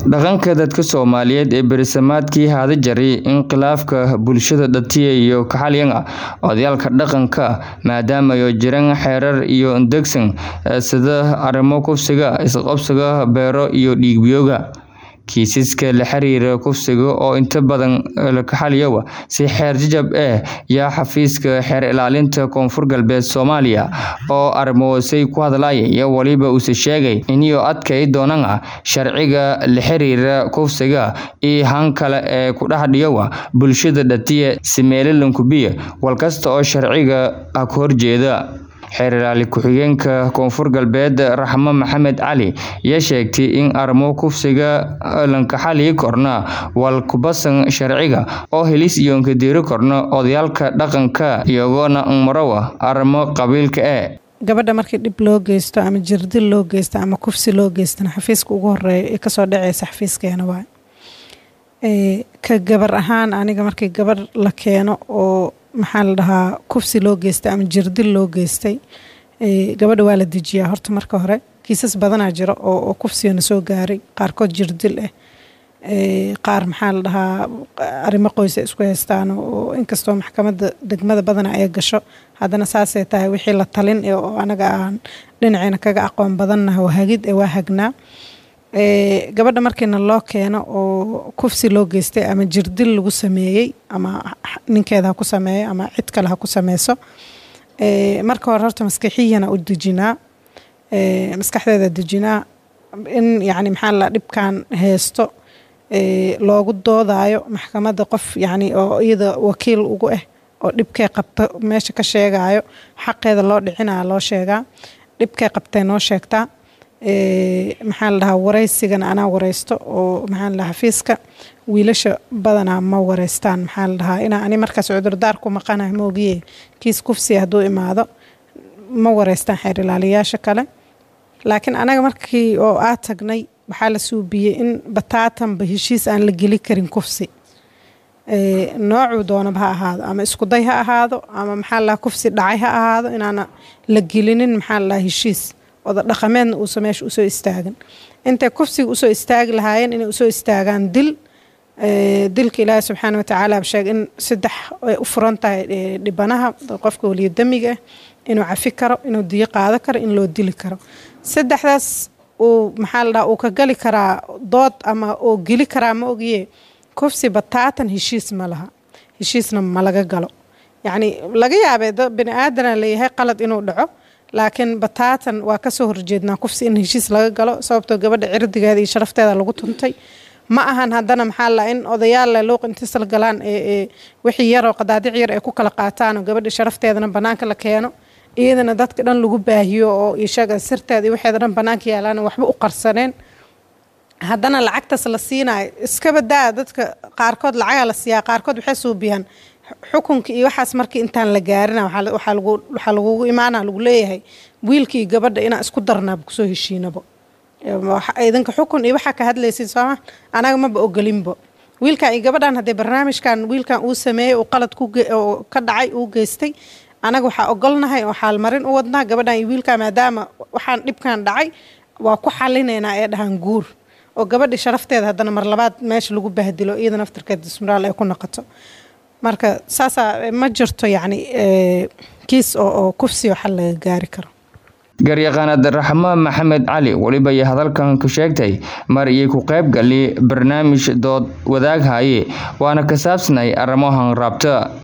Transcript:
Dhaqanka dadka Soomaaliyeed ee bersamaadkii hada jaray in khilaafka bulshada dhatiya iyo kaxalyan odayaalka dhaqanka maadaama ay jiraan xeerar iyo degsan sida arrimo kufsiga, isqabsiga beero iyo dhiig-biyowga. Kiisaska la xiriira kufsiga oo inta badan la xalliyo si xeer jajab ah yaa xafiiska xeer ilaalinta Koonfur Galbeed Soomaaliya oo arrimahaasi ku hadlaya iyo waliba uu sheegay inay adkay doonaan sharciga la xiriira kufsiga iyo han kale ee ku dhex dhiyawa bulshada dhatiya si meelalan kubiya walkasta oo sharciga ka horjeeda. Xeer ilaali ku-xigeenka Koonfur Galbeed Raxmo Maxamed Cali ayaa sheegtay in arrimo kufsiga la xalliyi korna wal ku basan sharciga oo helis iyo ka diri korna odayaalka dhaqanka iyagoona marawa arrimo qabiilka ah. gabadha markii dhib loo geysto ama jirdil loo geysto ama kufsi loo geystana xafiiska ugu horeeya ee kasoo dhaceysa xafiiskeena waay ka gabar ahaan aniga markii gabar la keeno oo maxaa la dhahaa kufsi loo geystay ama jirdil loo geystay gabadha waa la dejiyaa horta marka hore kiisas badanaa jira oo kufsigana soo gaaray qaarkood jirdil ah qaar maxaa la dhahaa arrimo qoysa isku haystaan oo inkastoo maxkamadda degmada badana ay gasho haddana saasay tahay wixii la talin oo anaga aan dhinaceena kaga aqoon badannaha waa hagid ee waa hagnaa gabadha markiina loo keeno oo kufsi loo geystay ama jirdil lagu sameeyey ama ninkeeda ha ku sameeyo ama cid kale ha ku sameyso marka hore horta maskaxiyana u dejinaa maskaxdeeda dejinaa in yacni maxaa la dhibkan haysto loogu doodayo maxkamadda qof yacni oo iyada wakiil ugu ah oo dhibkay qabto meesha ka sheegayo xaqeeda loo dhicinaya loo sheegaa dhibkay qabtay noo sheegtaa maxaa la dhahaa wareysigana anaa wareysto oo maxaa la dhahaa xafiiska wiilasha badanaa ma wareystaan maxaa la dhahaa inaa ani markaas cudurdaar ku maqanahay ma ogiye kiis kufsiya hadduu imaado ma wareystaan xeer ilaaliyaasha kale laakiin anaga markii oo aa tagnay waxaa la suubiyey in bataatanba heshiis aan la geli karin kufsi noocuu doonaba ha ahaado ama iskuday ha ahaado ama maxaa la dhahaa kufsi dhacay ha ahaado inaana la gelinin maxaa la dhahaa heshiis oda dhaqameedna uusa meesha usoo istaagan intay kufsiga usoo istaagi lahaayeen inay usoo istaagaan dil dilka ilaahi subxaana watacaala sheeg in saddex ay u furan tahay dhibanaha qofka weliyodamiga ah inuu cafi karo inuu diyo qaado karo in loo dili karo saddexdaas uu maxaa la dhaha uu ka gali karaa dood ama oo geli karaa ma ogiye kufsi bataatan heshiis ma laha heshiisna ma laga galo yacni laga yaabee bini aadana leeyahay qalad inuu dhaco laakiin bataatan waa kasoo horjeednaa kufsi in heshiis laga galo sababtoo gabadha cirdigeeda iyo sharafteeda lagu tuntay ma ahan haddana maxaa la in odayaal le luuq intisal galaan ee wixii yaroo qadaadic yar ay ku kala qaataan oo gabadha sharafteedana bannaanka la keeno iyadana dadka dhan lagu baahiyo oo ishaga sirteeda iyo waxeeda dhan bannaanka yaalaan waxba u qarsaneen haddana lacagtaas la siinayo iskaba daa dadka qaarkood lacagaa la siiyaa qaarkood waxay suubiyaan xukunka iyo waxaas markii intaan la gaarina waxaa lagugu imaana lagu leeyahay wiilkii gabadha inaa isku darnaaba kusoo heshiinabo idinka xukun iyo waxaa ka hadlaysid sooma anaga maba ogolinbo wiilkan iyo gabadhan haddee barnaamijkan wiilkan uu sameeyey uu qalad ka dhacay uu geystay anaga waxaa ogolnahay oo xaalmarin u wadnaa gabadhan iyo wiilkan maadaama waxaan dhibkan dhacay waa ku xalinaynaa ee dhahaan guur oo gabadhi sharafteeda haddana mar labaad meesha lagu bahdilo iyada naftirkeed dismuraal ay ku noqoto marka saasaa ma jirto yacni kiis oo kufsi oo xal laga gaari karo garyaqaanad raxmo maxamed cali weliba iyo hadalkan ku sheegtay mar iyay ku qayb gali barnaamij dood wadaag haye waana ka saabsanay arrimahan raabta